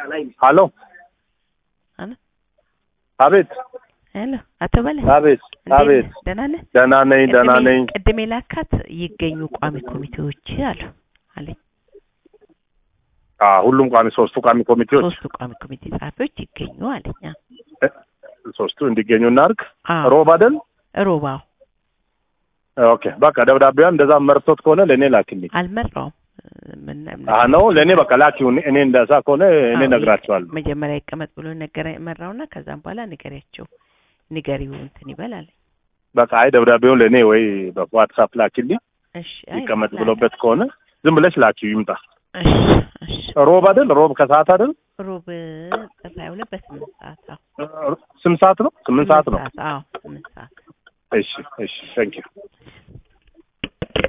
ሀሎ አሎ አቤት ሄሎ አቶ በለ አቤት እንዴት አቤት ነህ? ደህና ነህ? ደህና ነኝ ደህና ቅድሜ- ነኝ ቅድሜ ላካት ይገኙ ቋሚ ኮሚቴዎች አሉ አለኝ። አ ሁሉም ቋሚ ሶስቱ ቋሚ ኮሚቴዎች ሶስቱ ቋሚ ኮሚቴ ጸሐፊዎች ይገኙ አለኝ። አዎ። ሶስቱ እንዲገኙ እናድርግ አዎ ሮብ አይደል ሮባው ኦኬ በቃ ደብዳቤዋን እንደዛ መርቶት ከሆነ ለእኔ ላኪልኝ አልመራውም። ምን- ምን- አህ ነው ለእኔ በቃ ላኪው እኔ- እኔ እንደዛ ከሆነ እኔ አዎ፣ ነግራቸዋለሁ መጀመሪያ ይቀመጥ ብሎ ነገረ መራውና ከዛም በኋላ ንገሪያቸው ንገሪው እንትን ይበል አለኝ። በቃ አይ ደብዳቤውን ለእኔ ወይ በዋትሳፕ ላኪልኝ እሺ አይ ይቀመጥ ላክ- ብሎበት ከሆነ ዝም ብለሽ ላኪው ይምጣ እሺ እሺ ሮብ አይደል ሮብ ከሰዓት አይደል ሮብ ጥር ሃያ ሁለት በስምንት ሰዓት አዎ ስምንት ሰዓት ነው ስምንት ሰዓት ነው አዎ ስምንት ሰዓት እሺ እሺ ታንኪዩ